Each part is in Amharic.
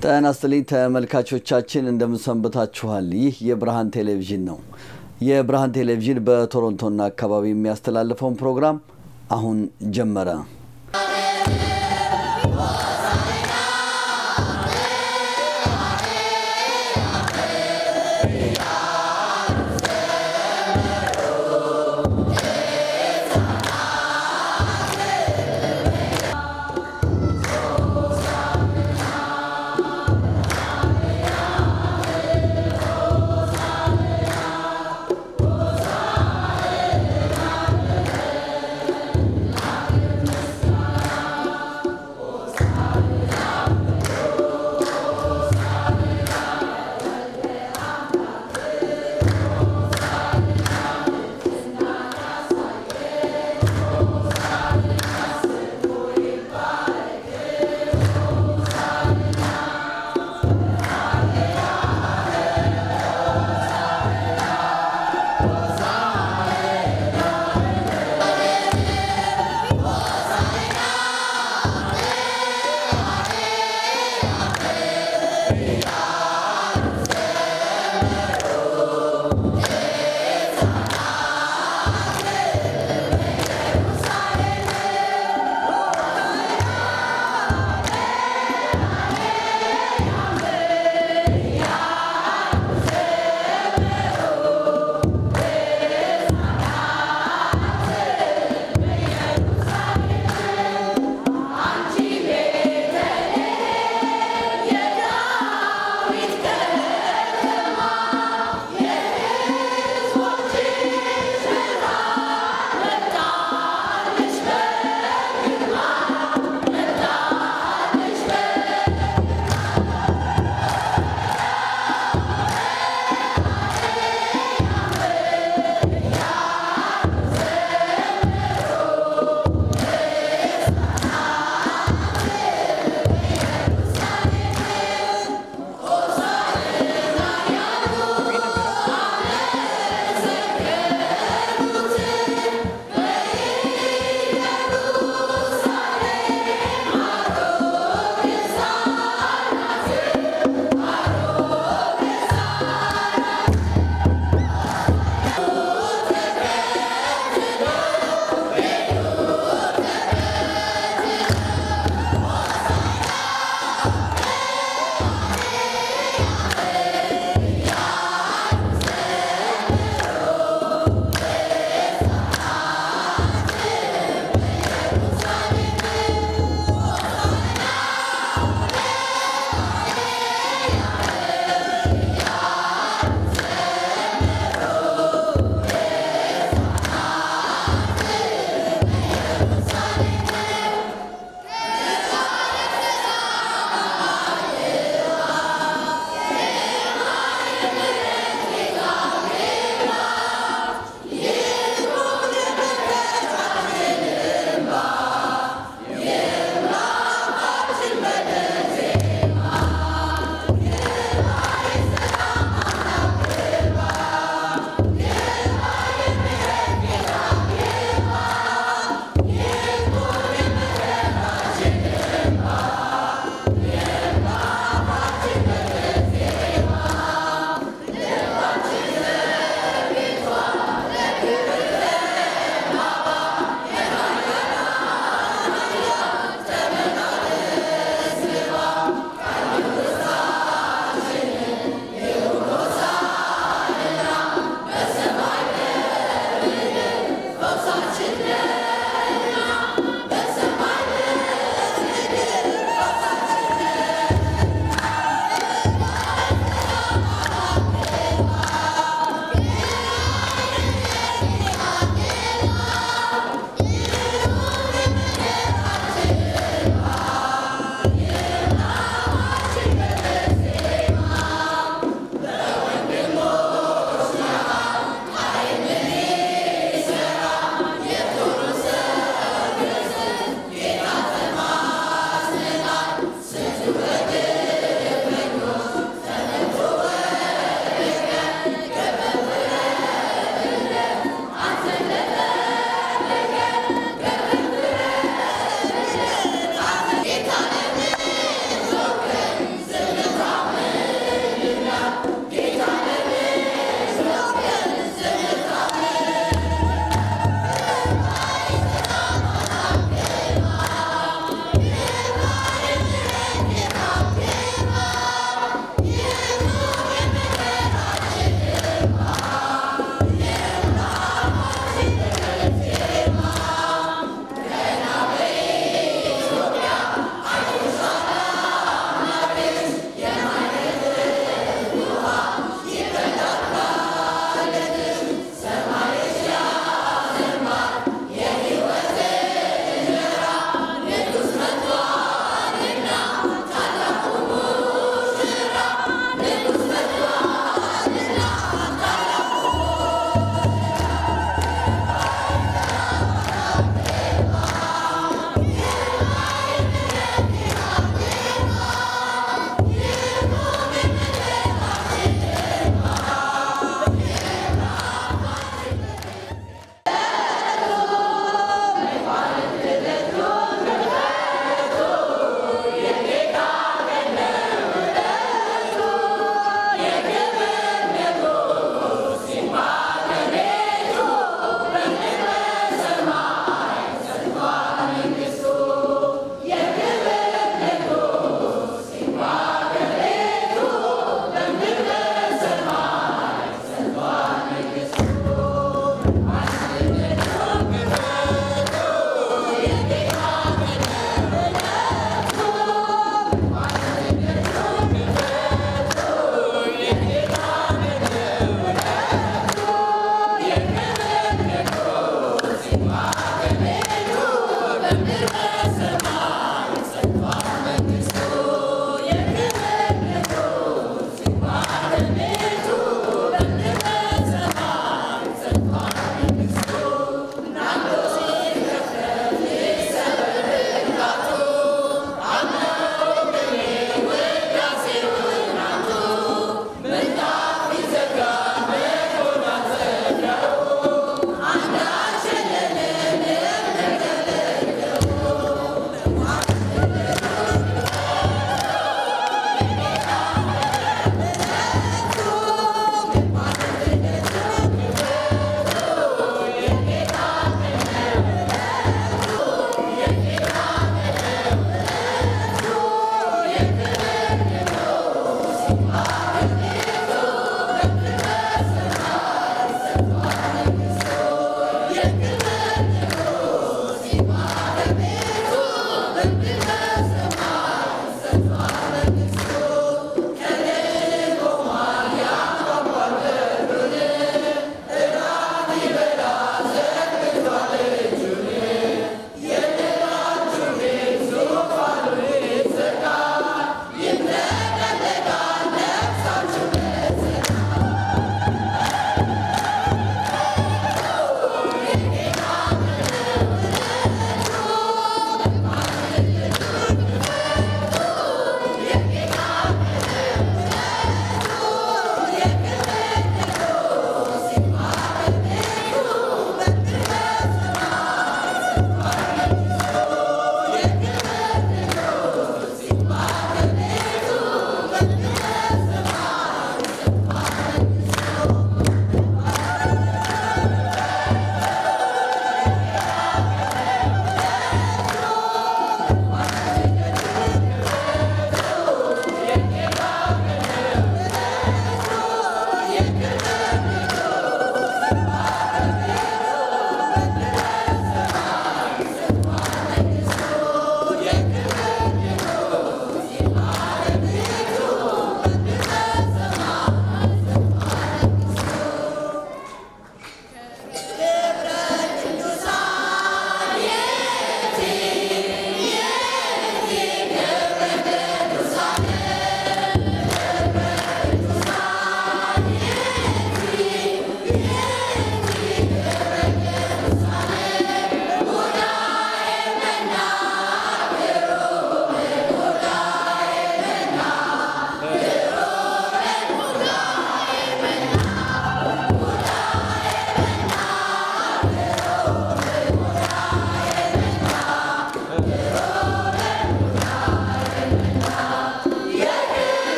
ጤና ይስጥልኝ ተመልካቾቻችን፣ እንደምንሰንብታችኋል። ይህ የብርሃን ቴሌቪዥን ነው። የብርሃን ቴሌቪዥን በቶሮንቶና አካባቢ የሚያስተላልፈውን ፕሮግራም አሁን ጀመረ።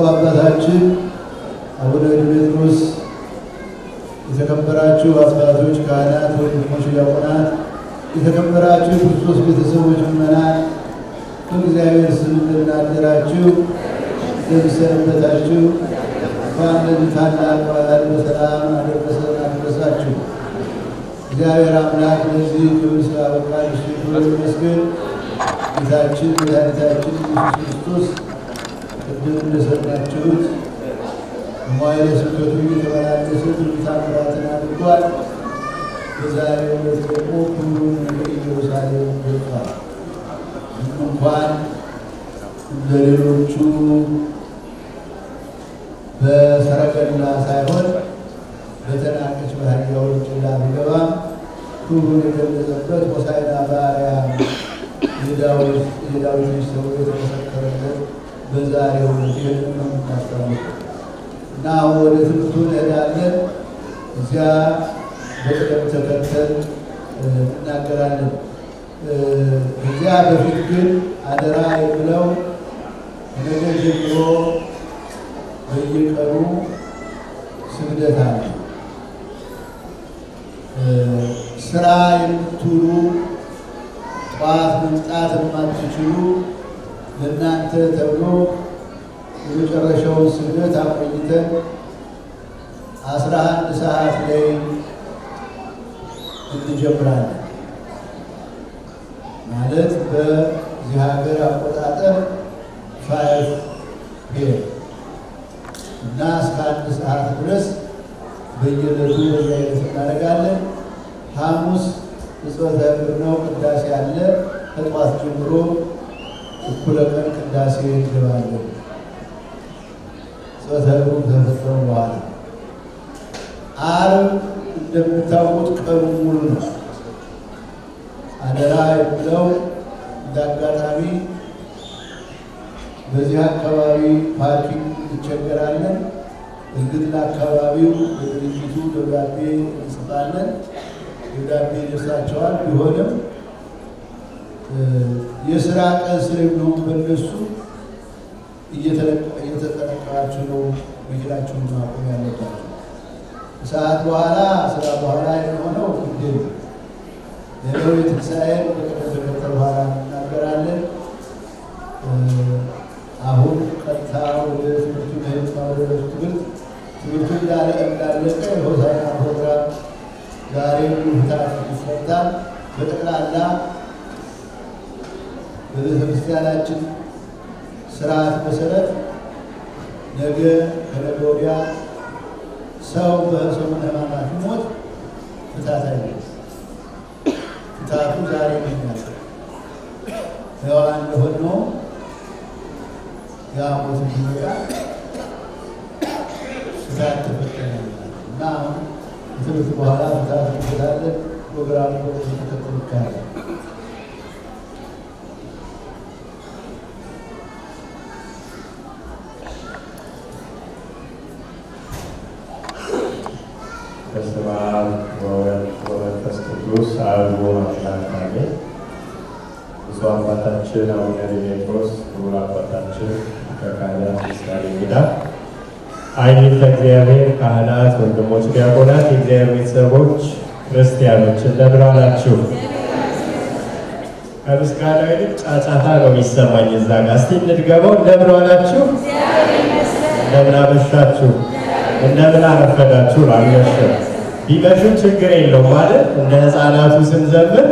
ብፁዕ አባታችን አቡነ ዲሜጥሮስ፣ የተከበራችሁ አባቶች፣ ካህናት፣ ወንድሞች፣ ዲያቆናት፣ የተከበራችሁ የክርስቶስ ቤተሰቦች፣ ምዕመናን በእግዚአብሔር ስም እንደምናደራችሁ እንደምሰነበታችሁ እንኳን ለዚህ ታላቅ በዓል በሰላም አደረሰን አደረሳችሁ። እግዚአብሔር አምላክ ለዚህ ክብር ስላበቃን እሱ ክብር ይመስገን። ጌታችን መድኃኒታችን ኢየሱስ ክርስቶስ ቅድም እንደሰማችሁት በመዋዕለ ስብከቱ እየተመላለሰ ብዙ ተአምራትን አድርጓል። በዛሬው ዕለት ደግሞ ክብሩን ወደ ኢየሩሳሌም ገብቷል። ምንም እንኳን እንደ ሌሎቹ በሰረገላ ሳይሆን በተናቀች በአህያ ውርንጭላ ቢገባም ክብሩን የገለጸበት ሆሳዕና በአርያም የዳዊት ልጅ ተብሎ የተመሰከረለት በዛሬው ዕለት ይህንን ነው የምናስታውሰው እና አሁን ወደ ትምህርቱ እንሄዳለን። እዚያ በቅደም ተከተል እናገራለን። እዚያ በፊት ግን አደራ የምለው ነገ ጀምሮ በየቀኑ ስግደት አለ። ስራ የምትውሉ ጠዋት መምጣት የማትችሉ ለእናንተ ተብሎ የመጨረሻውን ስግደት አቆይተን አስራ አንድ ሰዓት ላይ እንጀምራለን። ማለት በዚህ ሀገር አቆጣጠር ፋይቭ ፒኤም እና እስከ አንድ ሰዓት ድረስ በየዕለቱ በዚህ አይነት እናደርጋለን። ሐሙስ እጽበተ እግር ነው፣ ቅዳሴ አለ። ከጠዋት ጀምሮ እኩለ ቀን ቅዳሴ እንገባለን። እጽበተ እግሩ ከፈጸሙ በኋላ ዓርብ እንደምታውቁት ቀኑ ሙሉ ነው። አደራ የምለው እንደ አጋጣሚ በዚህ አካባቢ ፓርኪንግ እንቸገራለን። እርግጥ ለአካባቢው ለድርጅቱ ደብዳቤ እንጽፋለን። ደብዳቤ ይደርሳቸዋል። ቢሆንም የስራ ቀን ስለሚሆን በእነሱ እየተጠነቀቃችሁ ነው መኪናችሁን ማቆም ያለባቸው። ሰዓት በኋላ ስራ በኋላ የሚሆነው ግድ ሌላው የትንሣኤን በቅደም ተከተል በኋላ እናገራለን። አሁን ቀጥታ ወደ ትምህርቱ ለህንፃ ወደ ረሱ ትምህርት ትምህርቱ እንዳለ እንዳለቀ የሆሳዕና ፕሮግራም ዛሬ ፍታት ይፈታል። በጠቅላላ በቤተ ክርስቲያናችን ስርዓት መሰረት ነገ ከነገ ወዲያ ሰው በሰሙነ ሕማማት ሞት ፍታት አይነት ፍታቱ ዛሬ ይገኛል። ሕያዋን እንደሆነው ያ ሞት እንዲመጣ ፍታት ተፈተናል እና አሁን ከትምህርት በኋላ ፍታት እንፈታለን። ፕሮግራሙ ተከተሉ ይካሄዳል። በስመ አብ ወወልድ ወመንፈስ ቅዱስ አሐዱ አምላክ አሜን። ብፁዕ አባታችን አቡነ ዲሜጥሮስ፣ ክቡር አባታችን ከካህናት ምሳሌ እንግዳ፣ አይንተ እግዚአብሔር ካህናት፣ ወንድሞች ዲያቆናት፣ የእግዚአብሔር ቤተሰቦች ክርስቲያኖች እንደምን አላችሁ? ከምስጋና ይልቅ ጫጫታ ነው የሚሰማኝ እዛ ጋር። እስቲ እንድገመው። እንደምን ዋላችሁ? እንደምን አመሻችሁ? እንደምን አረፈዳችሁ? አልመሸም። ቢመሹም ችግር የለው ማለት እንደ ሕፃናቱ ስንዘምር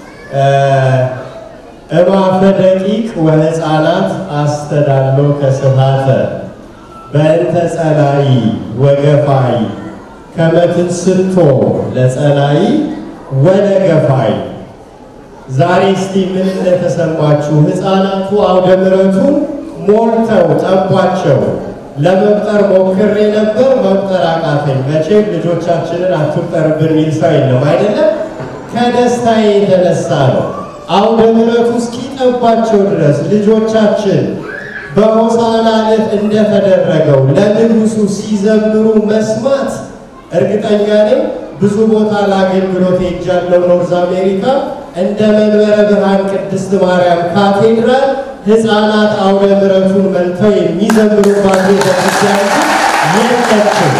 እማፈ ደቂቅ ወሕፃናት አስተዳሎ ከስፋተ በእንተ ጸላይ ወገፋይ ከመትንስቶ ለጸላይ ወለገፋይ። ዛሬ እስቲ ምን እንደተሰማችሁ ሕፃናቱ አውደ ምሕረቱን ሞልተው ጠቧቸው። ለመቁጠር ሞክሬ ነበር፣ መቁጠር አቃተኝ። መቼም ልጆቻችንን አትቁጠርብን የሚል ሰው የለም አይደለም። ከደስታዬ የተነሳ ነው። አውደ ምሕረቱ እስኪጠባቸው ድረስ ልጆቻችን በሆሳዕና ዕለት እንደተደረገው ለንጉሡ ሲዘምሩ መስማት እርግጠኛ ነኝ። ብዙ ቦታ ለአገልግሎት ሄጃለሁ ኖርዝ አሜሪካ እንደ መንበረ ብርሃን ቅድስት ማርያም ካቴድራል ሕፃናት አውደ ምሕረቱን መልተው የሚዘምሩባት ቤተክርስቲያን የለችም።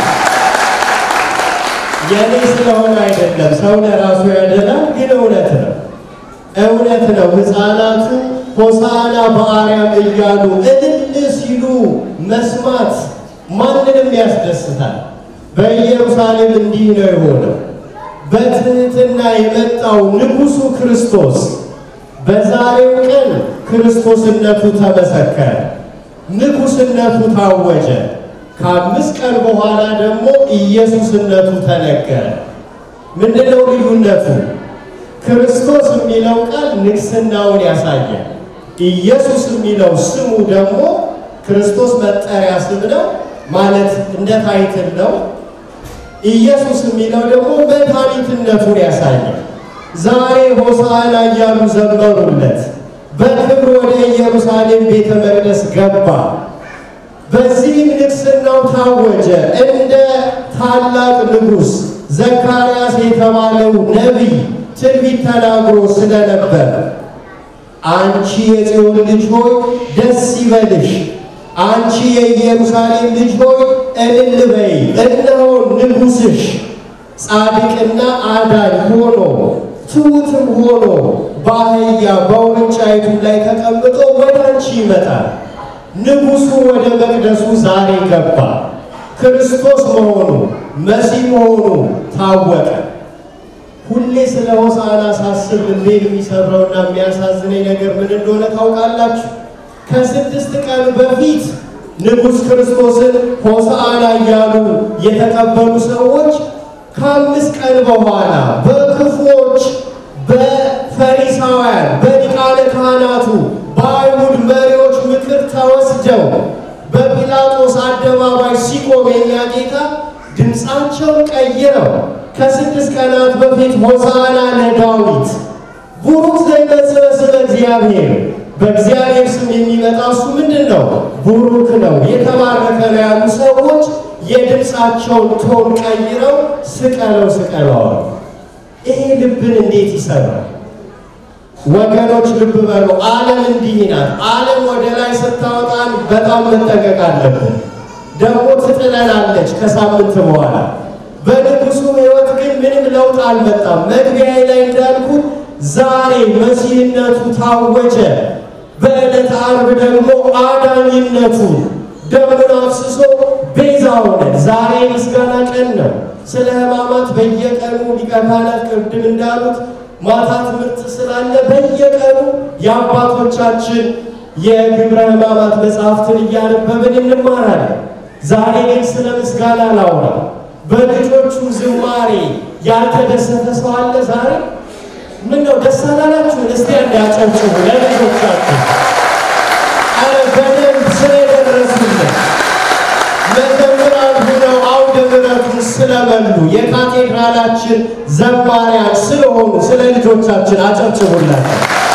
የኔ ስለሆነ አይደለም፣ ሰው ለራሱ ያደላል። ግን እውነት ነው፣ እውነት ነው። ሕፃናቱ ሆሳና በአርያም እያሉ እልል ሲሉ መስማት ማንንም ያስደስታል። በኢየሩሳሌም እንዲህ ነው የሆነው። በትህትና የመጣው ንጉሡ ክርስቶስ በዛሬው ቀን ክርስቶስነቱ ተመሰከረ፣ ንጉሥነቱ ታወጀ። ከአምስት ቀን በኋላ ደግሞ ኢየሱስነቱ ተነገረ። ምንድነው ልዩነቱ? ክርስቶስ የሚለው ቃል ንግሥናውን ያሳያል። ኢየሱስ የሚለው ስሙ ደግሞ ክርስቶስ መጠሪያ ስም ነው ማለት እንደ ታይትል ነው። ኢየሱስ የሚለው ደግሞ መድኃኒትነቱን ያሳያል። ዛሬ ሆሳዕና እያሉ ዘመሩለት። በክብር ወደ ኢየሩሳሌም ቤተ መቅደስ ገባ። በዚህም ንግሥናው ታወጀ። እንደ ታላቅ ንጉሥ ዘካርያስ የተባለው ነቢይ ትንቢት ተናግሮ ስለነበር አንቺ የጽዮን ልጅ ሆይ ደስ ይበልሽ፣ አንቺ የኢየሩሳሌም ልጅ ሆይ እልል በይ፣ እነሆ ንጉሥሽ ጻድቅና አዳኝ ሆኖ ትሑትም ሆኖ በአህያ በውርንጫይቱ ላይ ተቀምጦ ወደ አንቺ ይመጣል። ንጉሡ ወደ መቅደሱ ዛሬ ገባ። ክርስቶስ መሆኑ መሲህ መሆኑ ታወቀ። ሁሌ ስለ ሆሳዕና ሳስብ ልቤን የሚሰራውና የሚያሳዝነኝ ነገር ምን እንደሆነ ታውቃላችሁ? ከስድስት ቀን በፊት ንጉሥ ክርስቶስን ሆሳዕና እያሉ የተቀበሉ ሰዎች ከአምስት ቀን በኋላ በክፉዎች በፈሪሳውያን በሊቃነ ካህናቱ በአይሁድ መሪዎች ምክር ተወስደው በጲላጦስ አደባባይ ሲቆም የኛ ጌታ ድምፃቸውን ቀይረው ከስድስት ቀናት በፊት ሆሳዕና ለዳዊት ቡሩክ ዘይመጽእ በስመ እግዚአብሔር በእግዚአብሔር ስም የሚመጣ እሱ ምንድን ነው? ቡሩክ ነው፣ የተባረከ ነው ያሉ ሰዎች የድምፃቸውን ቶን ቀይረው ስቀለው ስቀለዋል። ይሄ ልብን እንዴት ይሰራል? ወገኖች ልብ በሉ። ዓለም እንዲህ ናት። ዓለም ወደ ላይ ስታወጣን በጣም መጠንቀቅ አለብን። ደግሞ ትጥለናለች ከሳምንት በኋላ። በንጉሱ ሕይወት ግን ምንም ለውጥ አልመጣም። መግቢያ ላይ እንዳልኩት ዛሬ መሲህነቱ ታወጀ። በዕለተ ዓርብ ደግሞ አዳኝነቱ ደሙን አፍስሶ ቤዛ ሆነ። ዛሬ ምስጋና ቀን ነው። ስለ ሕማማት በየቀኑ ሊቀ ካህናት ቅድም እንዳሉት ማታ ትምህርት ስላለ በየቀኑ የአባቶቻችን የግብረ ሕማማት መጽሐፍትን እያነበብን እንማራለን። ዛሬ ግን ስለ ምስጋና ላውራ። በልጆቹ ዝማሬ ያልተደሰተ ሰው አለ ዛሬ? ምን ነው ደስ አላላችሁ? እስቲ አንድ ያጨብጭቡ ለልጆቻችሁ። አረ በደንብ ስለደረሱልን መዘምራን ሆነው አውደ ምሕረቱን ስለበሉ የካቴድራላችን ዘማሪያን ስለሆኑ ስለ ልጆቻችን አጨብጭቡላቸው።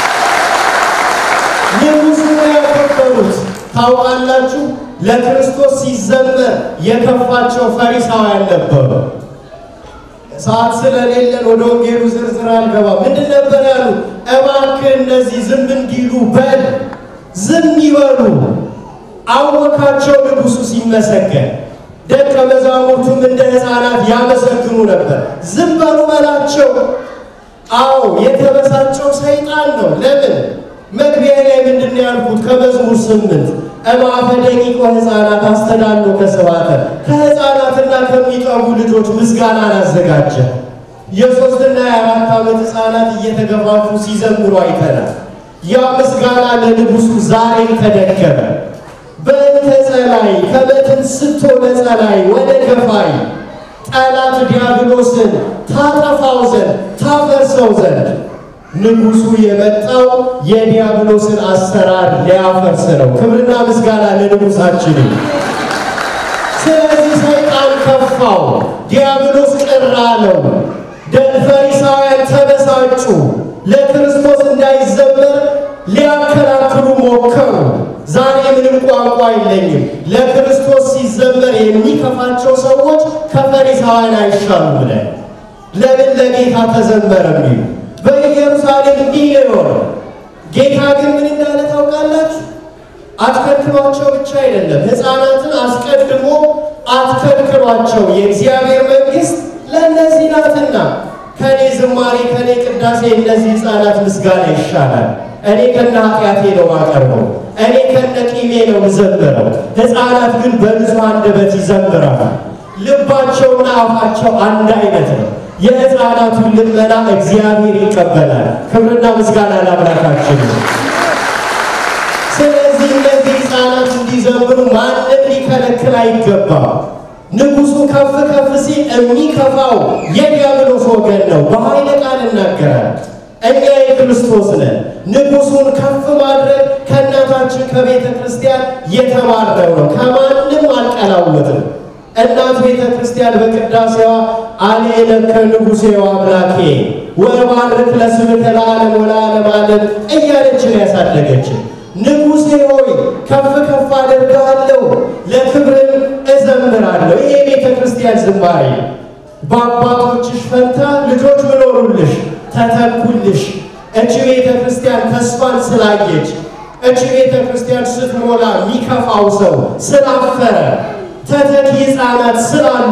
ንጉሡ ነው ያከበሩት። ታውቃላችሁ፣ ለክርስቶስ ሲዘመር የከፋቸው ፈሪሳውያን ነበሩ። ሰዓት ስለሌለን ወደ ወንጌሉ ዝርዝር አልገባ። ምንድን ነበር ያሉ? እባክህ እነዚህ ዝም እንዲሉ በል፣ ዝም ይበሉ። አወካቸው ንጉሡ ሲመሰገን። ደቀ መዛሙርቱም እንደ ሕፃናት ያመሰግኑ ነበር። ዝም በሉ በላቸው። አዎ የተበሳጨው ሰይጣን ነው። ለምን? መግቢያ ላይ ምንድን ነው ያልኩት? ከመዝሙር ስምንት እምአፈ ደቂቆ ሕፃናት አስተዳሎ ከስብሐተ ከሕፃናትና ከሚጠቡ ልጆች ምስጋናን አዘጋጀ። የሦስትና የአራት ዓመት ሕፃናት እየተገፋፉ ሲዘምሩ አይተናል። ያ ምስጋና ለንጉሡ ዛሬም ተደገመ። በእንተ ጸላይ ከመትን ስቶ ለጸላይ ወደ ገፋይ ጠላት ዲያብሎስን ታጠፋው ዘንድ ታፈርሰው ዘንድ ንጉሡ የመጣው የዲያብሎስን አሰራር ሊያፈርስ ነው። ክብርና ምስጋና ለንጉሣችን። ስለዚህ ሰይጣን ከፋው፣ ዲያብሎስ ቅር አለው። ፈሪሳውያን ተበሳጩ። ለክርስቶስ እንዳይዘመር ሊያከራክሩ ሞከሩ። ዛሬ ምንም ቋንቋ የለኝም። ለክርስቶስ ሲዘመር የሚከፋቸው ሰዎች ከፈሪሳውያን አይሻሉም ብለን ለምን ለጌታ ተዘመረ የሚሉ በኢየሩሳሌም እንዲህ ነው የሆነው። ጌታ ግን ምን እንዳለ ታውቃላችሁ? አትከልክሏቸው ብቻ አይደለም፣ ሕፃናትን አስቀድሞ አትከልክሏቸው፣ የእግዚአብሔር መንግሥት ለእነዚህ ናትና። ከእኔ ዝማሬ ከእኔ ቅዳሴ እነዚህ ሕፃናት ምስጋና ይሻላል። እኔ ከነ ኃጢአቴ ነው ማቀርበው፣ እኔ ከነ ቂሜ ነው ምዘምረው። ሕፃናት ግን በንጹሕ አንደበት ይዘምራሉ። ልባቸውና አፋቸው አንድ አይነት ነው። የሕፃናቱን ልመና እግዚአብሔር ይቀበላል። ክብርና ምስጋና ለአምላካችን ነው። ስለዚህ እነዚህ ሕፃናት እንዲዘምሩ ማንም ሊከለክል አይገባም። ንጉሡ ከፍ ከፍ ሲል የሚከፋው የዲያብሎስ ወገን ነው። በኃይለ ቃል እናገራል። እኛ የክርስቶስ ነን። ንጉሡን ከፍ ማድረግ ከእናታችን ከቤተ ክርስቲያን የተማርነው ነው። ከማንም አልቀላወጥም። እናት ቤተ ክርስቲያን በቅዳሴዋ አልኤለከ ንጉሴ አምላኬ ወባርክ ለስምከ ለዓለም ወለዓለመ ዓለም እያለች ነው ያሳደገችን። ንጉሴ ሆይ ከፍ ከፍ አደርግሃለሁ፣ ለክብርም እዘምራለሁ። ይሄ ቤተ ክርስቲያን ዝማሬ በአባቶችሽ ፈንታ ልጆች ምኖሩልሽ ተተኩልሽ። እች ቤተ ክርስቲያን ተስፋን ስላየች፣ እች ቤተ ክርስቲያን ስትሞላ የሚከፋው ሰው ስላፈረ ተተኪ ሕፃናት ስላሉ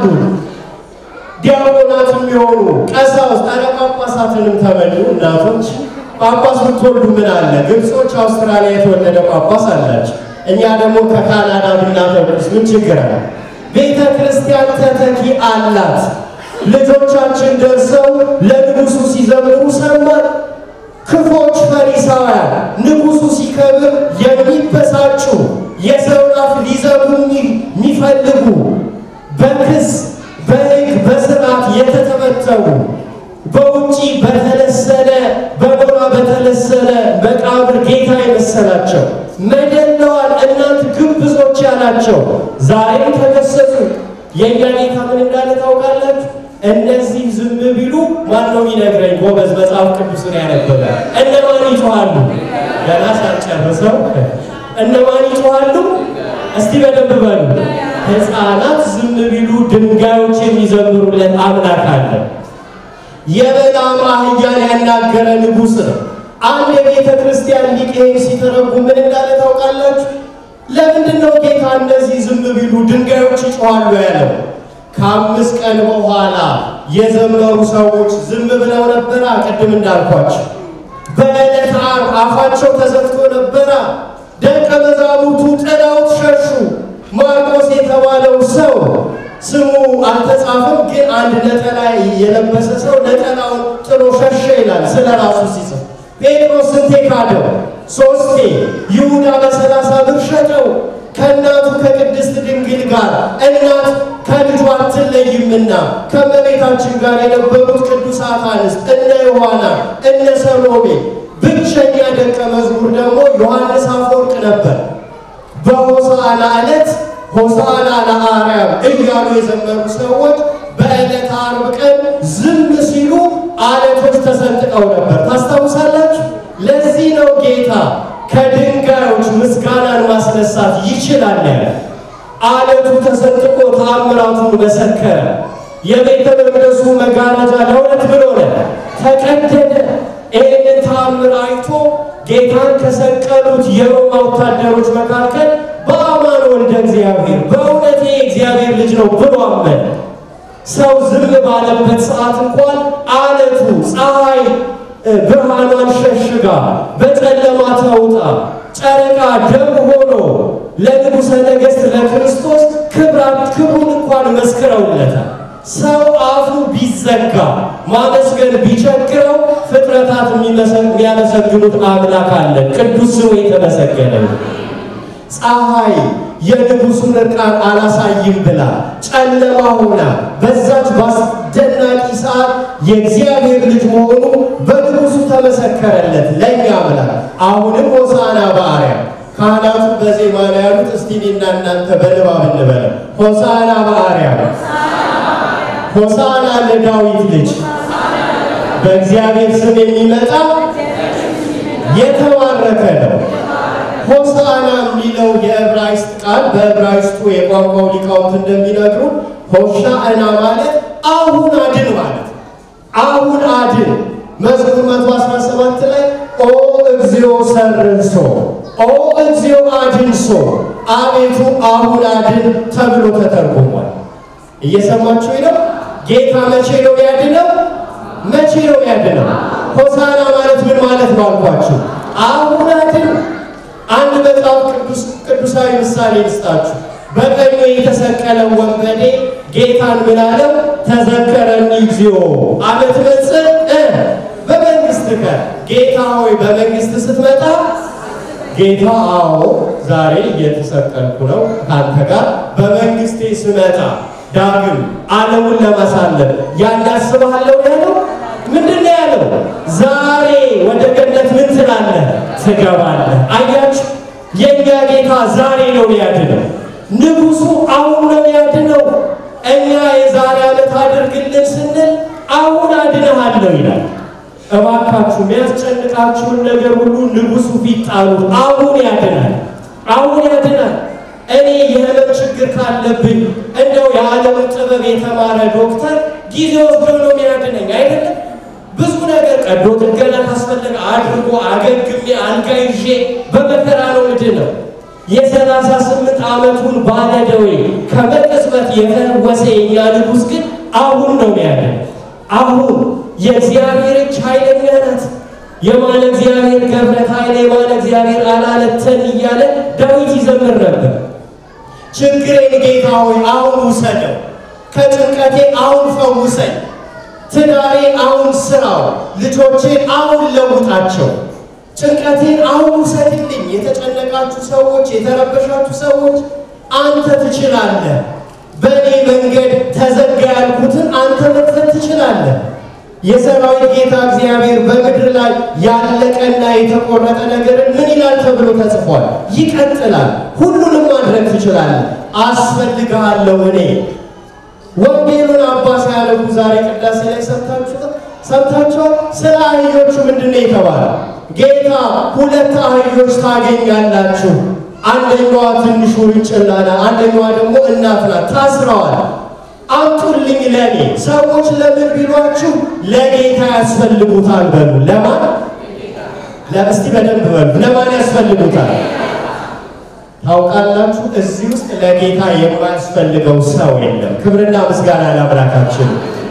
ዲያቆናት የሚሆኑ ቀሳውስት፣ ኧረ ጳጳሳትንም ተመኙ እናቶች። ጳጳስ ብትወልዱ ምን አለ? ግብጾች አውስትራሊያ የተወለደ ጳጳስ አላቸው። እኛ ደግሞ ከካናዳ ብናተኩስ ምን ችግር አለ? ቤተ ክርስቲያን ተተኪ አላት። ልጆቻችን ደርሰው ለንጉሡ ሲዘምሩ ሰማን። ክፎች ፈሪሳውያን ንጉሡ ሲከብር የሚበሳጩ የሰውን አፍ ሊዘጉ የሚፈልጉ በክስ በሕግ በስርዓት የተተበተቡ በውጪ በተለሰነ በጎራ በተለሰነ መቃብር ጌታ የመሰላቸው መደለዋል እናንት ግብዞች ያላቸው ዛሬም ተከሰሱ። የእኛ ጌታ ምን እንዳለ ታውቃላችሁ? እነዚህ ዝም ቢሉ ማን ነው የሚነግረኝ? ጎበዝ መጽሐፍ ቅዱስን ያነበበ እነማን ይጮኻሉ? ገና ሳልጨርሰው እነማን ይጮኻሉ? እስቲ በደንብ በሉ። ሕፃናት ዝም ቢሉ ድንጋዮች የሚዘምሩለት አምላክ አለ። የበላም አህያን ያናገረ ንጉሥ ነው። አንድ የቤተ ክርስቲያን ሊቅ ይሄን ሲተረጉም ምን እንዳለ ታውቃላችሁ? ለምንድን ነው ጌታ እነዚህ ዝም ቢሉ ድንጋዮች ይጮኻሉ ያለው? ከአምስት ቀን በኋላ የዘመሩ ሰዎች ዝም ብለው ነበራ። ቅድም እንዳልኳቸው በዕለተ ዓርብ አፋቸው ተዘግቶ ነበራ። ደቀ መዛሙርቱ ጥለውት ሸሹ። ማርቆስ የተባለው ሰው ስሙ አልተጻፈም፣ ግን አንድ ነጠላ የለበሰ ሰው ነጠላውን ጥሎ ሸሸ ይላል ስለ ራሱ ሲጽፍ። ጴጥሮስ ስንቴ ካደው? ሶስቴ። ይሁዳ በሰላሳ ብር ሸጠው። ከእናቱ ከቅድስት ድንግል ጋር እናት ከልጇ አትለይምና ከእመቤታችን ጋር የነበሩት ቅዱሳት አንስት እነ ዮሐና እነ ሰሎሜ፣ ብቸኛ ደቀ መዝሙር ደግሞ ዮሐንስ አፈወርቅ ነበር። በሆሳዕና ዕለት ሆሳዕና ለአርያም እያሉ የዘመሩ ሰዎች በዕለተ ዓርብ ቀን ዝም ሲሉ አለቶች ተሰንጥቀው ነበር። ታስታውሳላችሁ? ለዚህ ነው ጌታ ከድንጋዮች ምስጋናን ማስነሳት ይችላል ያለ። አለቱ ተሰንጥቆ ተአምራቱን መሰከረ። የቤተ መቅደሱ መጋረጃ ለሁለት ብሎ ሆነ፣ ተቀደደ። ይህንን ተአምር አይቶ ጌታን ከሰቀሉት የሮማ ወታደሮች መካከል በአማን ወልደ እግዚአብሔር በእውነት የእግዚአብሔር ልጅ ነው ብሎ አመነ። ሰው ዝም ባለበት ሰዓት እንኳን አለቱ ፀሐይ ብርሃኗን ሸሽጋ በጨለማ ተውጣ ጨረቃ ደም ሆኖ ለንጉሠ ነገሥት ለክርስቶስ ክብራት ክብሩን እንኳን መስክረውለታል። ሰው አፉ ቢዘጋ ማመስገን ቢቸግረው ፍጥረታት የሚያመሰግኑት አምላክ አለ። ቅዱስ ስሙ የተመሰገነ ነው። ፀሐይ የንጉሡን ዕርቃን አላሳይም ብላ ጨለማ ሆና በዛች በአስደናቂ ሰዓት የእግዚአብሔር ልጅ መሆኑ በንጉሡ ተመሰከረለት ለእኛ አምላክ። አሁንም ሆሳዕና በአርያም ካህናቱ በዜማ ላይ ያሉት እስቲ እኔና እናንተ በንባብ እንበለው። ሆሳዕና በአርያም ሆሳዕና ለዳዊት ልጅ በእግዚአብሔር ስም የሚመጣ የተባረከ ነው። ሆሳዕና የሚለው የዕብራይስጥ ቃል በዕብራይስጡ የቋንቋው ሊቃውንት እንደሚነግሩ ሆሻዕና ማለት አሁን አድን ማለት አሁን አድን። መዝሙር 117 ላይ ኦ እግዚኦ አሰርንሶ ኦ እግዚኦ አድንሶ አቤቱ አሁን አድን ተብሎ ተተርጉሟል። እየሰማችሁ ነው። ጌታ መቼ ነው ያድነው? መቼ ነው ያድነው? ሆሳና ማለት ምን ማለት ነው አልኳችሁ? አሁን አድን። አንድ መጽሐፍ ቅዱስ ቅዱሳዊ ምሳሌ ልስጣችሁ። በቀኙ የተሰቀለ ወንበዴ ጌታን ምን አለው? ተዘከረኒ እግዚኦ አመ ትመጽእ በመንግሥትከ ጌታ ሆይ በመንግሥት ስትመጣ ጌታ አዎ ዛሬ እየተሰቀልኩ ነው ካንተ ጋር በመንግስቴ ስመጣ ዳግም ዓለሙን ለማሳለፍ ያናስብሃለሁ ያለው ምንድን ነው ያለው? ዛሬ ወደ ገነት ምን ትላለህ? ትገባለህ። አያችሁ፣ የእኛ ጌታ ዛሬ ነው ያድነው። ንጉሡ አሁን ነው ያድነው። እኛ የዛሬ ዓመት አድርግልን ስንል አሁን አድነሃለሁ ይላል። እባካችሁ የሚያስጨንቃችሁን ነገር ሁሉ ንጉሡ ፊት ጣሉት። አሁን ያድናል፣ አሁን ያድናል። እኔ የህመም ችግር ካለብኝ እንደው የዓለምን ጥበብ የተማረ ዶክተር ጊዜ ወስዶ ነው የሚያድነኝ አይደለም። ብዙ ነገር ቀዶ ጥገና ካስፈለገ አድርጎ አገግሜ አልጋ ይዤ በመከራ ነው ምድነው። የሰላሳ ስምንት ዓመቱን ባለደዌ ከመቅጽበት የፈወሰ የኛ ንጉሥ ግን አሁን ነው ያድነው። አሁን የእግዚአብሔር እጅ ኃይለኛ ናት። የማለ እግዚአብሔር ገብረት ኃይለ የማለ እግዚአብሔር አላለተን እያለ ዳዊት ይዘምር ነበር። ችግሬን ጌታ ሆይ አሁን ውሰደው፣ ከጭንቀቴ አሁን ፈውሰኝ፣ ትዳሬን አሁን ስራው፣ ልጆቼን አሁን ለውጣቸው፣ ጭንቀቴን አሁን ውሰድልኝ። የተጨነቃችሁ ሰዎች፣ የተረበሻችሁ ሰዎች አንተ ትችላለህ። በእኔ መንገድ ተዘጋ ያልኩትን አንተ መክፈት ትችላለህ። የሰራዊት ጌታ እግዚአብሔር በምድር ላይ ያለቀና የተቆረጠ ነገርን ምን ይላል ተብሎ ተጽፏል። ይቀጥላል። ሁሉንም ማድረግ ትችላለህ። አስፈልግሃለሁ እኔ ወንጌሉን አባ ሲያነቡ ዛሬ ቅዳሴ ላይ ሰምታችኋል። ስለ አህዮቹ ምንድን ነው የተባለ? ጌታ ሁለት አህዮች ታገኛላችሁ አንደኛዋ ትንሹ ውርንጭላ ናት፣ አንደኛዋ ደግሞ እናት ናት። ታስረዋል። አምጡልኝ ለኔ። ሰዎች ለምን ቢሏችሁ ለጌታ ያስፈልጉታል በሉ። ለማን ለእስቲ በደንብ በሉ። ለማን ያስፈልጉታል? ታውቃላችሁ፣ እዚህ ውስጥ ለጌታ የማያስፈልገው ሰው የለም። ክብርና ምስጋና ለአምላካችን።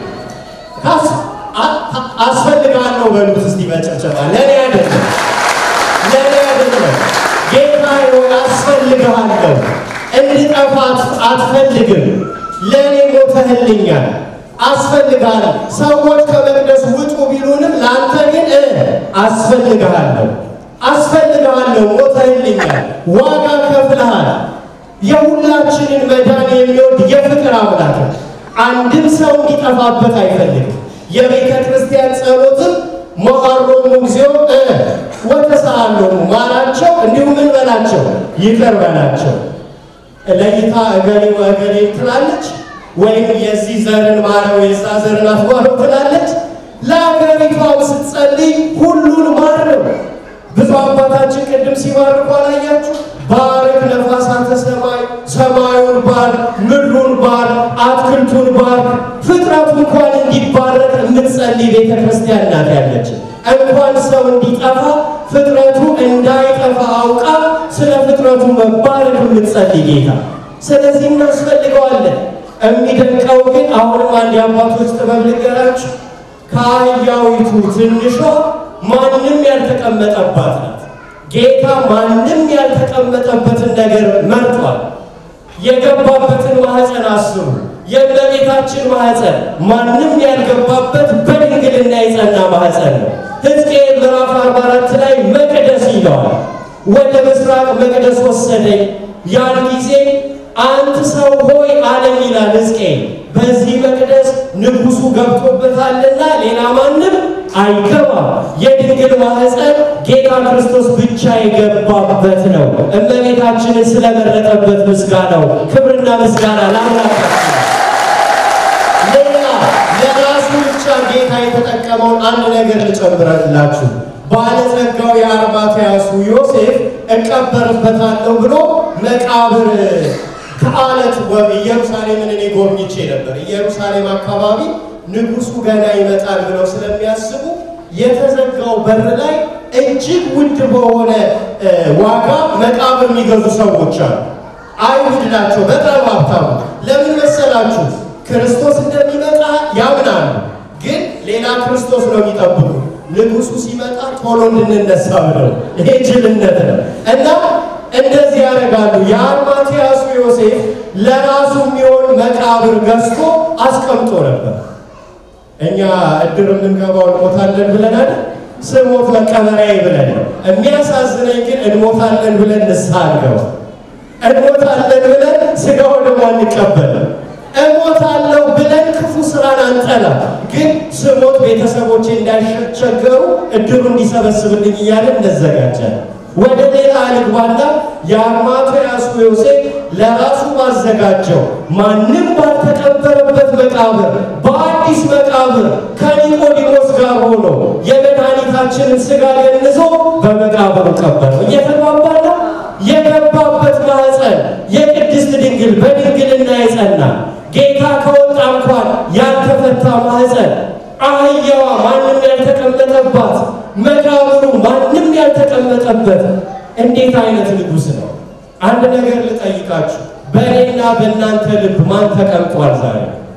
አስፈልጋለሁ በሉት እስቲ በጭብጨባ። ለእኔ አይደለም፣ ለእኔ አይደለም ጌታ ሆይ አስፈልግሃለሁ። እንድጠፋ አትፈልግም። ለእኔ ሞተህልኛል፣ አስፈልግሃለሁ። ሰዎች ከመቅደስ ውጡ ቢሉንም ለአንተ ግን አስፈልግሃለሁ፣ አስፈልግሃለሁ። ሞተህልኛል፣ ዋጋ ከፍለሃል። የሁላችንን መዳን የሚወድ የፍቅር አምላክ አንድም ሰው እንዲጠፋበት አይፈልግም። የቤተ ክርስቲያን ጸሎትም መሐሮሙ እግዚኦ ወተሰአሎሙ ማራቸው፣ እንዲሁም ምን በላቸው ይቅር በላቸው። ለይታ እገሌ ወእገሌ ትላለች፣ ወይም የዚህ ዘርን ማረው የዛ ዘርን አትማረው ትላለች። ለአገሪቷም ስትጸልይ ሁሉን ማር ነው። ብዙ አባታችን ቅድም ሲባርኩ አላያችሁ? ባርክ ነፋሳተ ሰማይ፣ ሰማዩን ባር፣ ምድሩን ባር፣ አትክልቱን ባር። ፍጥረቱ እንኳን እንዲባረክ የምትጸልይ ቤተ ክርስቲያን ናት ያለችን። እንኳን ሰው እንዲጠፋ ፍጥረቱ እንዳይጠፋ አውቃ ስለ ፍጥረቱ መባረክ የምትጸልይ ጌታ። ስለዚህ እናስፈልገዋለን። የሚደንቀው ግን አሁንም አንድ የአባቶች ጥበብ ልንገራችሁ። ከአህያዊቱ ትንሿ ማንም ያልተቀመጠባት ናት። ጌታ ማንም ያልተቀመጠበትን ነገር መርጧል። የገባበትን ማኅፀን አስቡ። የእመቤታችን ማኅፀን ማንም ያልገባበት በድንግልና የጸና ማኅፀን ነው። ሕዝቅኤል ምዕራፍ 44 ላይ መቅደስ ይለዋል። ወደ ምስራቅ መቅደስ ወሰደኝ፣ ያን ጊዜ አንተ ሰው ሆይ አለኝ ይላል ሕዝቅኤል። በዚህ መቅደስ ንጉሡ ገብቶበታልና ሌላ ማንም አይገባም። የድንግል ማኅፀን ጌታ ክርስቶስ ብቻ የገባበት ነው። እመቤታችንን ስለመረጠበት ምስጋናው ክብርና ምስጋና ለአምላካችን። ሌላ ለራሱ ብቻ ጌታ የተጠቀመውን አንድ ነገር ልጨምረላችሁ። ባለጸጋው የአርማትያሱ ዮሴፍ እቀበርበታለሁ ብሎ መቃብር ከአለት ወብ ኢየሩሳሌምን እኔ ጎብኝቼ ነበር። ኢየሩሳሌም አካባቢ ንጉሡ ገና ይመጣል ብለው ስለሚያስቡ የተዘጋው በር ላይ እጅግ ውድ በሆነ ዋጋ መቃብር የሚገዙ ሰዎች አሉ። አይሁድ ናቸው፣ በጣም ሀብታሙ። ለምን መሰላችሁ? ክርስቶስ እንደሚመጣ ያምናሉ፣ ግን ሌላ ክርስቶስ ነው የሚጠብቁ። ንጉሱ ሲመጣ ቶሎ እንድንነሳ ብለው፣ ይሄ ጅልነት ነው እና እንደዚህ ያደርጋሉ። የአርማትያሱ ዮሴፍ ለራሱ የሚሆን መቃብር ገዝቶ አስቀምጦ ነበር። እኛ እድር የምንገባው እንሞታለን ብለን አይደል? ስሞት መቀበሪያ ብለን ነው። የሚያሳዝነኝ ግን እንሞታለን ብለን ንስሐ አንገባ እንሞታለን ብለን ስጋው ደግሞ አንቀበልም። እሞታለሁ ብለን ክፉ ስራን አንጠላ፣ ግን ስሞት ቤተሰቦቼ እንዳይቸገሩ እድሩ እንዲሰበስብልኝ እያለን እንዘጋጃለን። ወደ ሌላ አልግባና የአርማትያሱ ዮሴፍ ለራሱ ባዘጋጀው ማንም ባልተቀበረበት መቃብር በአዲስ መቃብር ከኒቆዲሞስ ጋር ሆኖ የመድኃኒታችንን ስጋ ገንዞ በመቃብሩ ቀበረው። እየተግባባ ነው። የገባበት ማኅፀን የቅድስት ድንግል በድንግልና የጸና ጌታ ከወጣ እንኳን ያልተፈታ ማኅፀን አህያዋ ማንም ያልተቀመጠባት መቃብሩ ማንም ያልተቀመጠበት እንዴት አይነት ንጉሥ ነው? አንድ ነገር ልጠይቃችሁ። በእኔና በእናንተ ልብ ማን ተቀምጧል ዛሬ?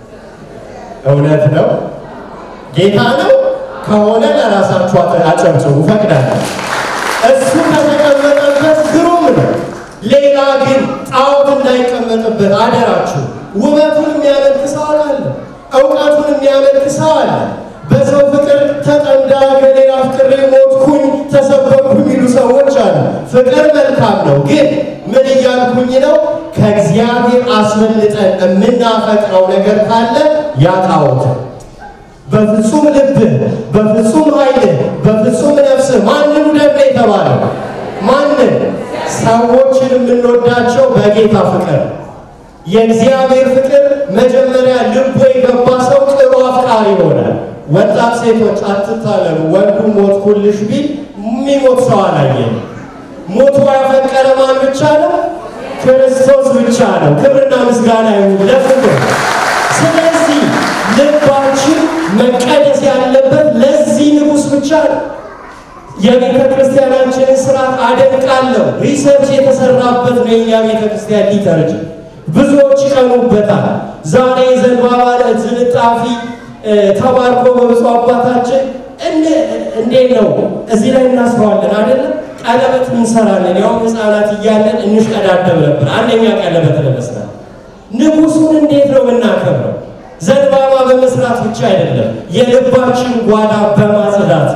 እውነት ነው ጌታ ነው ከሆነ ለራሳችሁ አጨብጭቡ፣ ፈቅዳለሁ። እሱ ከተቀመጠበት ግሩም ነው። ሌላ ግን ጣዖት እንዳይቀመጥበት አደራችሁ። ውበቱን የሚያመልክ ሰው አለ፣ እውቀቱን የሚያመልክ ሰው አለ። በሰው ፍቅር ተጠምዳ ገሌላ ፍቅሬ ሞትኩኝ ተሰበርኩ የሚሉ ሰዎች አሉ። ፍቅር መልካም ነው፣ ግን ምን እያልኩኝ ነው? ከእግዚአብሔር አስመልጠን የምናፈቅረው ነገር ካለ ያ ጣዖት በፍጹም ልብህ፣ በፍጹም ኃይልህ፣ በፍጹም ነፍስህ ማንን ውደድ ነው የተባለው? ማንን? ሰዎችን የምንወዳቸው በጌታ ፍቅር። የእግዚአብሔር ፍቅር መጀመሪያ ልቦ የገባ ሰው ጥሩ አፍቃሪ ይሆናል። ወጣት ሴቶች አትታለሉ። ወንዱ ሞትኩልሽ ቢል የሚሞት ሰው አላየን። ሞቶ ያፈቀረ ማን ብቻ ነው? ክርስቶስ ብቻ ነው። ክብርና ምስጋና ይሁን ለፍቅር። ስለዚህ ልባችን መቀደስ ያለበት ለዚህ ንጉሥ ብቻ ነው። የቤተ ክርስቲያናችንን ስርዓት አደንቃለሁ። ሪሰርች የተሰራበት ነው የኛ ቤተ ክርስቲያን ሊተርጅ ብዙዎች ይቀኑበታል። ዛሬ ዘንባባ ዝንጣፊ ተባርኮ በብፁዕ አባታችን እንዴት ነው እዚህ ላይ እናስረዋለን አይደለም? ቀለበት እንሰራለን። ያውም ህፃናት እያለን እንሽቀዳደም ነበር። አንደኛ ቀለበት ለመስራት ንጉሱን እንዴት ነው የምናከብረው? ዘንባባ በመስራት ብቻ አይደለም፣ የልባችን ጓዳ በማጽዳት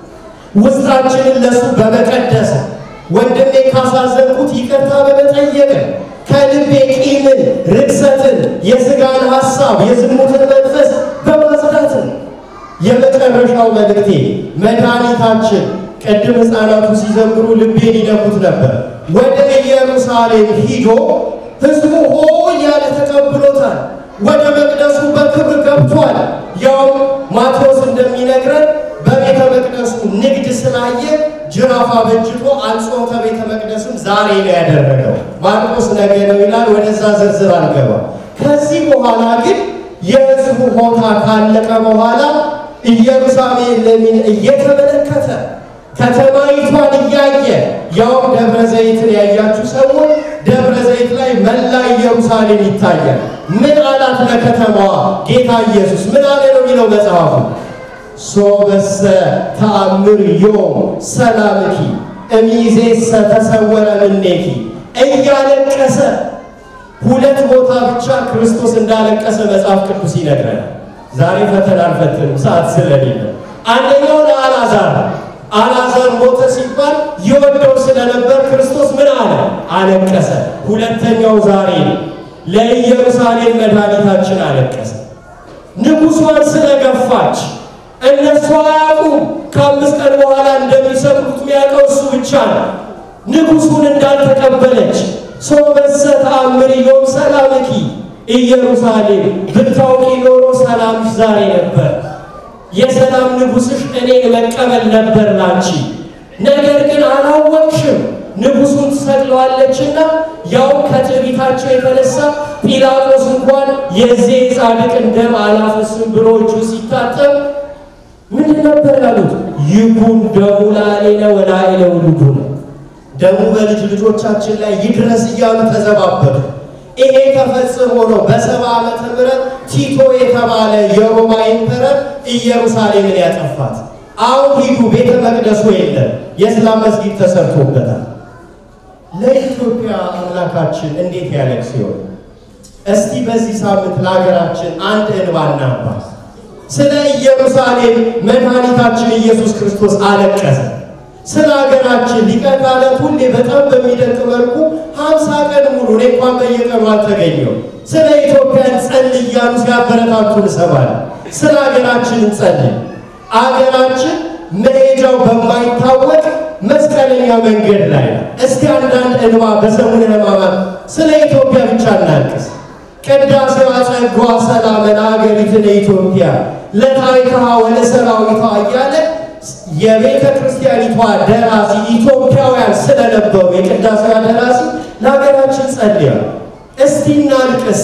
ውስጣችንን ለሱ በመቀደስ ወንድሜ ካሳዘንኩት ይቅርታ በመጠየቅ ከልቤ ቂምን፣ ርክሰትን፣ የስጋን ሐሳብ፣ የዝሙትን መንፈስ በማጽዳት የመጨረሻው መልእክቴ መድኃኒታችን ቅድም ሕፃናቱ ሲዘምሩ ልቤን ይነኩት ነበር። ወደ ኢየሩሳሌም ሂዶ ሕዝቡ ሆ እያለ ተቀብሎታል። ወደ መቅደሱ በክብር ገብቷል። ያው ማቴዎስ እንደሚነግረን በቤተ መቅደሱ ንግድ ስላየ ጅራፍ አበጅቶ አንጾተ ቤተ መቅደስም ዛሬ ነው ያደረገው። ማርቆስ ነገ ነው ይላል። ወደዛ ዝርዝር አልገባ። ከዚህ በኋላ ግን የሕዝቡ ሆታ ካለቀ በኋላ ኢየሩሳሌምን እየተመለከተ ከተማይቷን እያየ ያውም ደብረ ዘይትን ያያችሁ ሰዎች ደብረ ዘይት ላይ መላ ኢየሩሳሌም ይታያል። ምን አላት ለከተማዋ ጌታ ኢየሱስ ምን አለ ነው የሚለው መጽሐፉ ሶበሰ ተአምር ዮም ሰላምኪ እሚዜሰ ተሰወረ ምኔኪ እያለቀሰ ሁለት ቦታ ብቻ ክርስቶስ እንዳለቀሰ መጽሐፍ ቅዱስ ይነግረናል። ዛሬ ፈተና አልፈትንም ሰዓት ስለሌለ አንደኛው ለአልዓዛር አልዓዛር ሞተ ሲባል ይወደው ስለነበር ክርስቶስ ምን አለ? አለቀሰ። ሁለተኛው ዛሬ ለኢየሩሳሌም መድኃኒታችን አለቀሰ። ንጉሷን ስለገፋች እነሱ አያውቁም። ከአምስት ቀን በኋላ እንደሚሰቅሉት የሚያውቀው እሱ ብቻ ነው። ንጉሱን እንዳልተቀበለች ሶበሰ ተአምር ዮም ሰላምኪ ኢየሩሳሌም ብታውቂ ኖሮ ሰላምሽ ዛሬ ነበር። የሰላም ንጉሥሽ እኔን መቀበል ነበር ላንቺ። ነገር ግን አላወቅሽም። ንጉሱን ትሰቅለዋለችና ያው ከትዕቢታቸው የተነሳ ጲላጦስ እንኳን የዚህ ጻድቅን ደም አላፈስም ብሎ እጁ ሲታጠብ ምንድን ነበር ያሉት? ይኩን ደሙ ላዕሌነ ወላዕለ ውሉድነ ደሙ በልጅ ልጆቻችን ላይ ይድረስ እያሉ ተዘባበቱ። ይሄ ተፈጽሞ ነው በሰባ ዓመተ ምህረት ቲቶ የተባለ የሮማ ኢምፐረር ኢየሩሳሌምን ያጠፋት። አሁን ሂዱ፣ ቤተ መቅደሱ የለም፣ የእስላም መስጊድ ተሰርቶበታል። ለኢትዮጵያ አምላካችን እንዴት ያለቅ ሲሆን እስቲ በዚህ ሳምንት ለሀገራችን አንድ እንባ እናባስ። ስለ ኢየሩሳሌም መድኃኒታችን ኢየሱስ ክርስቶስ አለቀሰ። ስለ ሀገራችን ሊቀ ካህናት ሁሌ በጣም በሚደንቅ መልኩ ሀምሳ ቀን ሙሉ እኔ እንኳን በየቀኑ አልተገኘው ስለ ኢትዮጵያ እንጸልይ እያሉ ሲያበረታቱ እንሰማለን። ስለ ሀገራችን እንጸልይ። አገራችን መሄጃው በማይታወቅ መስቀለኛ መንገድ ላይ ነው። እስቲ አንዳንድ እንባ በሰሙነ ሕማማት ስለ ኢትዮጵያ ብቻ እናልቅስ። ቅዳሴዋ ጸጓ ሰላመ ለሀገሪትነ ኢትዮጵያ ለታሪክሃ ወለሰራዊቷ እያለ የቤተ ክርስቲያኒቷ ደራሲ ኢትዮጵያውያን ስለነበሩ የቅዳሴዋ ደራሲ ለሀገራችን ጸልያ። እስቲ እናልቅስ።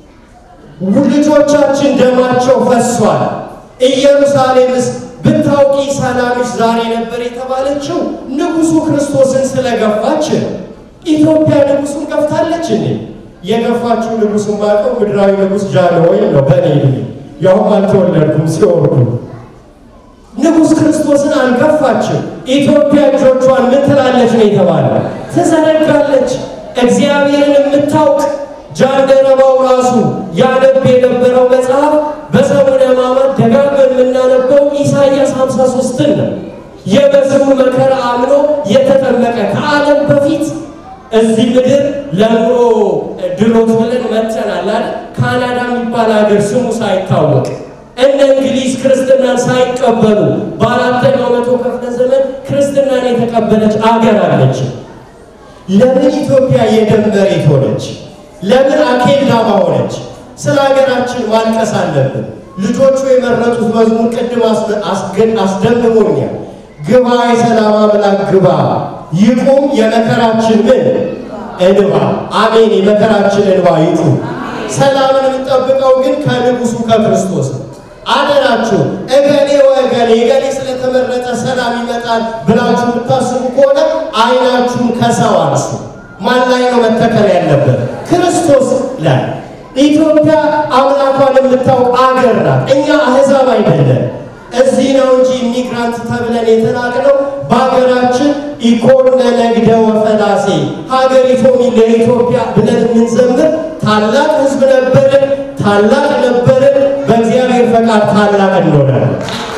ልጆቻችን ደማቸው ፈሷል። ኢየሩሳሌምስ ብታውቂ ሰላምሽ ዛሬ ነበር የተባለችው ንጉሡ ክርስቶስን ስለገፋች ነው። ኢትዮጵያ ንጉሡን ገፍታለች እንዴ? የገፋችው ንጉሡን ባውቀው ምድራዊ ንጉሥ ጃንሆይን ነው። በእኔ ዕድሜ ያውም አልተወለድኩም ሲወርዱ ንጉሥ ክርስቶስን አልገፋችም። ኢትዮጵያ እጆቿን ምን ትላለች ነው የተባለ? ትዘረጋለች። እግዚአብሔርን የምታውቅ ጃንደረባው ራሱ ያነብ የነበረው መጽሐፍ በሰሙነ ሕማማት ደጋግመን የምናነበው ኢሳይያስ 53ን ነው። የመሲሁን መከራ አምኖ የተጠመቀ ከዓለም በፊት እዚህ ምድር ለኑሮ ድሎት ብለን መጥተናል አይደል? ካናዳ የሚባል ሀገር ስሙ ሳይታወቅ እነ እንግሊዝ ክርስትናን ሳይቀበሉ በአራተኛው መቶ ክፍለ ዘመን ክርስትናን የተቀበለች አገር አለች። ለምን ኢትዮጵያ የደም መሬት ሆነች? ለምን አኬልዳማ ሆነች? ስለ ሀገራችን ማልቀስ አለብን። ልጆቹ የመረጡት መዝሙር ቅድም አስደምሞኛል። ግባ የሰላም አምላክ ግባ፣ ይቁም የመከራችን ምን እንባ። አሜን። የመከራችን እንባ ይቁም። ሰላምን የምንጠብቀው ግን ከንጉሱ ከክርስቶስ ነው። አደራችሁ እገሌ ወገሌ እገሌ ስለተመረጠ ሰላም ይመጣል ብላችሁ የምታስቡ ከሆነ አይናችሁን ከሰው አንሱ። ማን ላይ ነው መተከል ያለበት? ክርስቶስ ላይ። ኢትዮጵያ አምላኳን የምታውቅ አገር ናት። እኛ አህዛብ አይደለም። እዚህ ነው እንጂ ኢሚግራንት ተብለን የተናቅነው በሀገራችን ኢኮነ ነግደ ወፈላሴ ሀገሪቱም ለኢትዮጵያ ብለን የምንዘምር ታላቅ ሕዝብ ነበርን፣ ታላቅ ነበርን። በእግዚአብሔር ፈቃድ ታላቅ እንሆናለን።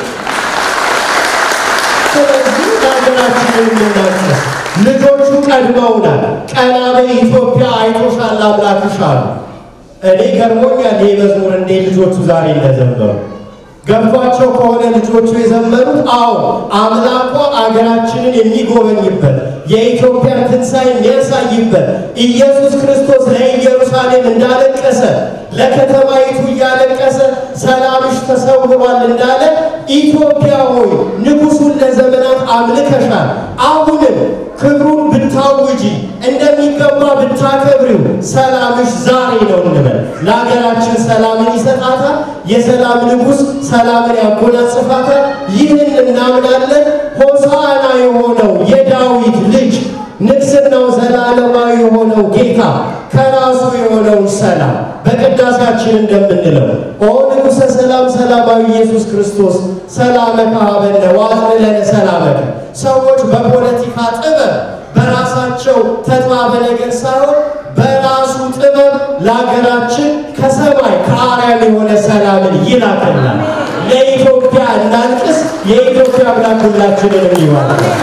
ስለዚህ ለሀገራችን የምናንሰስ ልጆቹ ቀድመውናል። ቀና በይ ኢትዮጵያ አይቶሻል አምላክሽ አሉ። እኔ ገርሞኛል ይህ መዝሙር እንዴት ልጆቹ ዛሬ እንደዘመሩ ገብቷቸው ከሆነ ልጆቹ የዘመሩት አዎ አምላኳ አገራችንን የሚጎበኝበት የኢትዮጵያን ትንሣኤ የሚያሳይበት ኢየሱስ ክርስቶስ ለኢየሩሳሌም እንዳለቀሰ ለከተማይቱ እያለቀሰ ሰላምሽ ተሰውሯል እንዳለ ኢትዮጵያ ሆይ ንጉሡን ለዘመናት አምልከሻል። አሁንም ክብሩን ብታውጂ እንደሚገባ ብታከብሪው ሰላምሽ ዛሬ ነው እንበል። ለሀገራችን ሰላምን ይሰጣታል። የሰላም ንጉሥ ሰላምን ያጎናጽፋታል። ይህን እናምናለን። ሆሳዕና የሆነው የዳዊት ልጅ ንግሥናው ዘላለማዊ የሆነው ጌታ ከራሱ የሆነውን ሰላም በቅዳሴያችን እንደምንለው ኦ ንጉሠ ሰላም ሰላማዊ ኢየሱስ ክርስቶስ ሰላመከ ሀበነ ወአጽንዕ ለነ ሰላመከ። ሰዎች በፖለቲካ ጥበብ በራሳቸው ተጥባበ ነገር ሳይሆን በራሱ ጥበብ ለሀገራችን ከሰማይ ከአርያም የሆነ ሰላምን ይላክልናል። ለኢትዮጵያ እናልቅስ። የኢትዮጵያ አምላክ ሁላችንንም ይባርካል።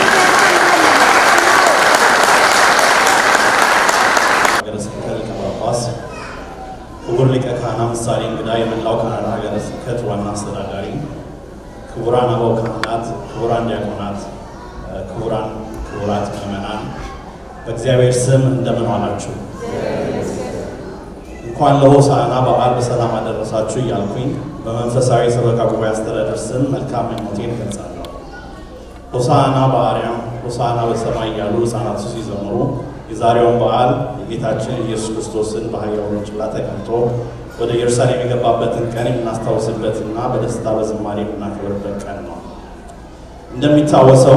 ሀገረ ስብከት ሊቀ ጳጳስ፣ ክቡር ሊቀ ካህናት ምሳሌ እንግዳ፣ የመላው ካናዳ ሀገረ ስብከት ዋና አስተዳዳሪ፣ ክቡራን አበው ካህናት፣ ክቡራን ዲያቆናት፣ ክቡራን ክቡራት ምዕመናን በእግዚአብሔር ስም እንደምን ዋላችሁ? እንኳን ለሆሳዕና በዓል በሰላም አደረሳችሁ እያልኩኝ በመንፈሳዊ ሰበካ ጉባኤ አስተዳደር ስም መልካም ምኞቴን እገልጻለሁ። ሆሳዕና በአርያም ሆሳዕና በሰማይ እያሉ ሕፃናቱ ሲዘምሩ የዛሬውን በዓል የጌታችን ኢየሱስ ክርስቶስን በአህያው ውርንጭላ ተቀምጦ ወደ ኢየሩሳሌም የገባበትን ቀን የምናስታውስበትና በደስታ በዝማሬ የምናከብርበት ቀን ነው። እንደሚታወሰው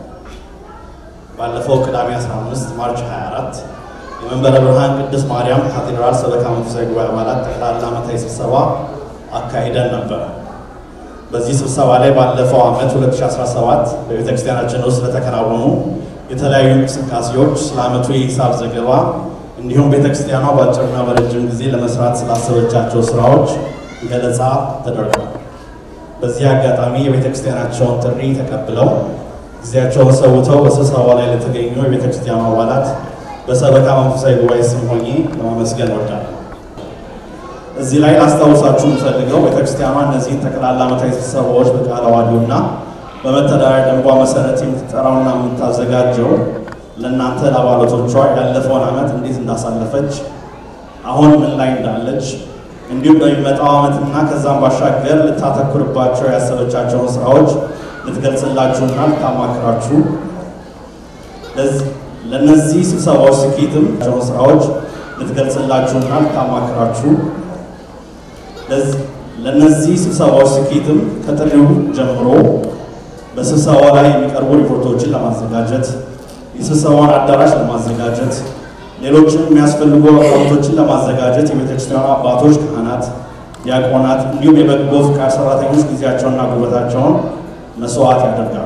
ባለፈው ቅዳሜ 15 ማርች 24 የመንበረ ብርሃን ቅድስት ማርያም ካቴድራል ሰበካ መንፈሳዊ ጉባኤ አባላት ጠቅላላ ዓመታዊ ስብሰባ አካሂደን ነበረ። በዚህ ስብሰባ ላይ ባለፈው ዓመት 2017 በቤተ ክርስቲያናችን ውስጥ ስለተከናወኑ የተለያዩ እንቅስቃሴዎች፣ ስለ ዓመቱ የሂሳብ ዘገባ እንዲሁም ቤተ ክርስቲያኗ በአጭርና በረጅም ጊዜ ለመስራት ስላሰበቻቸው ስራዎች ገለጻ ተደርጓል። በዚህ አጋጣሚ የቤተ ክርስቲያናቸውን ጥሪ ተቀብለው ጊዜያቸውን ሰውተው በስብሰባው ላይ ለተገኙ የቤተ ክርስቲያኑ አባላት በሰበካ መንፈሳዊ ጉባኤ ስም ሆኜ ለማመስገን እወዳለሁ። እዚህ ላይ ላስታውሳችሁ የምፈልገው ቤተክርስቲያኗ እነዚህን ጠቅላላ ዓመታዊ ስብሰባዎች በቃለ ዓዋዲውና በመተዳደሪያ ደንቧ መሰረት የምትጠራውና የምታዘጋጀው ለእናንተ ለአባላቶቿ ያለፈውን ዓመት እንዴት እንዳሳለፈች፣ አሁን ምን ላይ እንዳለች እንዲሁም በሚመጣው ዓመትና ከዛም ባሻገር ልታተኩርባቸው ያሰበቻቸውን ስራዎች ልትገልጽላችሁና ልታማክራችሁ ለእነዚህ ስብሰባዎች ስኬትም ቸውን ስራዎች ልትገልጽላችሁና ልታማክራችሁ ለእነዚህ ስብሰባዎች ስኬትም ከጥሪው ጀምሮ በስብሰባው ላይ የሚቀርቡ ሪፖርቶችን ለማዘጋጀት የስብሰባውን አዳራሽ ለማዘጋጀት ሌሎችም የሚያስፈልጉ አቅርቦቶችን ለማዘጋጀት የቤተክርስቲያኑ አባቶች፣ ካህናት፣ ዲያቆናት እንዲሁም የበጎ ፍቃድ ሰራተኞች ጊዜያቸውንና ጉልበታቸውን መስዋዕት ያደርጋሉ።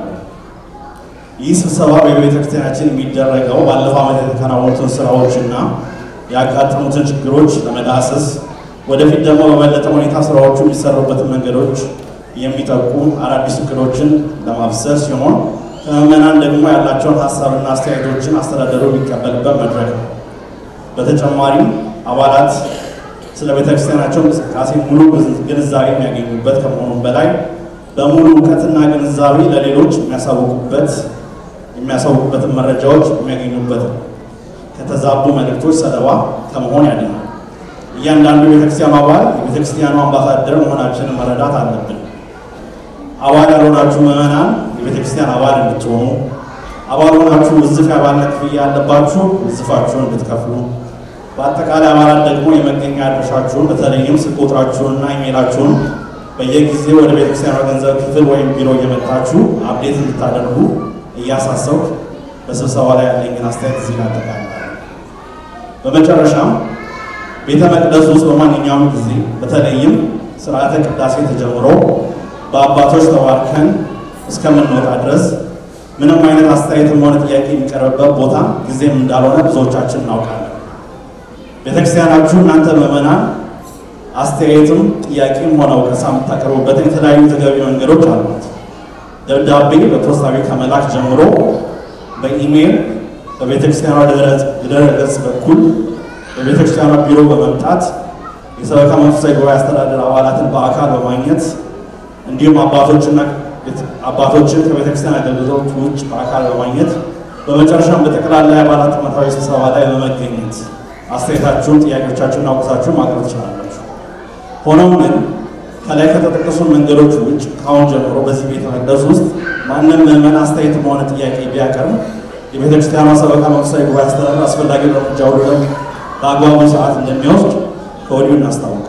ይህ ስብሰባ በቤተክርስቲያናችን የሚደረገው ባለፈው ዓመት የተከናወኑትን ስራዎችና ያጋጠሙትን ችግሮች ለመዳሰስ ወደፊት ደግሞ በበለጠ ሁኔታ ስራዎቹ የሚሰሩበትን መንገዶች የሚጠቁም አዳዲስ እቅዶችን ለማብሰር ሲሆን ከምዕመናን ደግሞ ያላቸውን ሀሳብና አስተያየቶችን አስተዳደሩ የሚቀበልበት መድረክ ነው። በተጨማሪም አባላት ስለ ቤተክርስቲያናቸው እንቅስቃሴ ሙሉ ግንዛቤ የሚያገኙበት ከመሆኑም በላይ በሙሉ እውቀትና ግንዛቤ ለሌሎች የሚያሳውቁበት የሚያሳውቁበትን መረጃዎች የሚያገኙበት ነው። ከተዛቡ መልእክቶች ሰለባ ከመሆን ያድናል። እያንዳንዱ የቤተክርስቲያኑ አባል የቤተክርስቲያኑ አምባሳደር መሆናችንን መረዳት አለብን። አባል ያልሆናችሁ ምዕመናን የቤተክርስቲያን አባል እንድትሆኑ፣ አባል ሆናችሁ ውዝፍ የአባልነት ክፍያ ያለባችሁ ውዝፋችሁን እንድትከፍሉ፣ በአጠቃላይ አባላት ደግሞ የመገኛ አድራሻችሁን በተለይም ስልክ ቁጥራችሁንና ኢሜላችሁን በየጊዜው ወደ ቤተክርስቲያኗ ገንዘብ ክፍል ወይም ቢሮ እየመጣችሁ አፕዴት እንድታደርጉ እያሳሰብኩ በስብሰባ ላይ ያለኝን አስተያየት እዚህ ላይ አጠቃልላለሁ። በመጨረሻም ቤተ መቅደስ ውስጥ በማንኛውም ጊዜ በተለይም ስርዓተ ቅዳሴ ተጀምሮ በአባቶች ተባርከን እስከምንወጣ ድረስ ምንም አይነት አስተያየትም ሆነ ጥያቄ የሚቀርብበት ቦታ ጊዜም እንዳልሆነ ብዙዎቻችን እናውቃለን። ቤተክርስቲያናችሁ እናንተ ምዕመናን አስተያየትም ጥያቄም ሆነ ወቀሳ የምታቀርቡበትን የተለያዩ ተገቢ መንገዶች አሉት። ደብዳቤ በፖስታ ቤት ከመላክ ጀምሮ በኢሜይል በቤተክርስቲያኗ ድረ ገጽ በኩል በቤተክርስቲያኗ ቢሮ በመምጣት የሰበካ መንፈሳዊ ጉባኤ አስተዳደር አባላትን በአካል በማግኘት እንዲሁም አባቶችና አባቶችን ከቤተክርስቲያን አገልግሎት ውጭ በአካል በማግኘት በመጨረሻም በጠቅላላ የአባላት ዓመታዊ ስብሰባ ላይ በመገኘት አስተያየታችሁን፣ ጥያቄዎቻችሁን አውቅሳችሁን ማቅረብ ትችላላችሁ። ሆኖም ግን ከላይ ከተጠቀሱ መንገዶች ውጭ ከአሁን ጀምሮ በዚህ ቤተ መቅደስ ውስጥ ማንም ምዕመን አስተያየትም ሆነ ጥያቄ ቢያቀርብ የቤተክርስቲያኗ ሰበካ መንፈሳዊ ጉባኤ አስተዳደር አስፈላጊ እርምጃ ሁሉ በአግባቡ ሰዓት እንደሚወስድ ከወዲሁ እናስታውቃለን።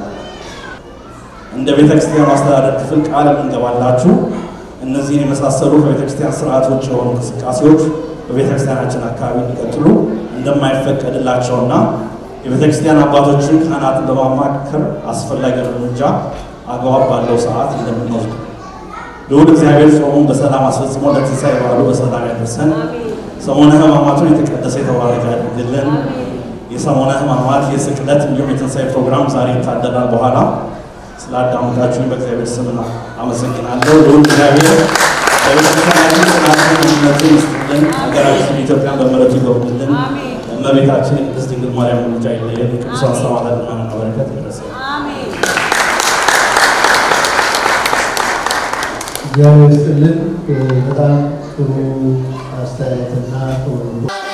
እንደ ቤተክርስቲያኑ አስተዳደር ክፍል ቃል የምንገባላችሁ እነዚህን የመሳሰሉ ከቤተክርስቲያን ስርዓት ውጭ የሆኑ እንቅስቃሴዎች በቤተክርስቲያናችን አካባቢ እንዲቀጥሉ እንደማይፈቀድላቸውና የቤተክርስቲያን አባቶችን ካህናትን በማማከር አስፈላጊ እርምጃ አግባብ ባለው ሰዓት እንደምንወስድ ልዑል እግዚአብሔር ጾሙን በሰላም አስፈጽሞ ለትንሣኤ በዓሉ በሰላም ያደርሰን። ሰሞነ ሕማማቱን የተቀደሰ የተባረከ ያድርግልን። የሰሞነ ሕማማት የስቅለት እንዲሁም የትንሣኤ ፕሮግራም ዛሬ ይታደራል። በኋላ ስላዳመጣችሁኝ በእግዚአብሔር ስም አመሰግናለሁ። ልዑል እግዚአብሔር በቤተክርስቲያናችን ጽናትን አንድነትን ይስጥልን። ሀገራችን ኢትዮጵያን በምሕረቱ ይጎብኝልን። እመቤታችን የቅድስት ድንግል ማርያም ምልጃ አይለየን። የቅዱሳን ሰማዕታት ልመናና በረከት ይድረሰን። እግዚአብሔር ይስጥልን። በጣም ጥሩ አስተያየትና ጥሩ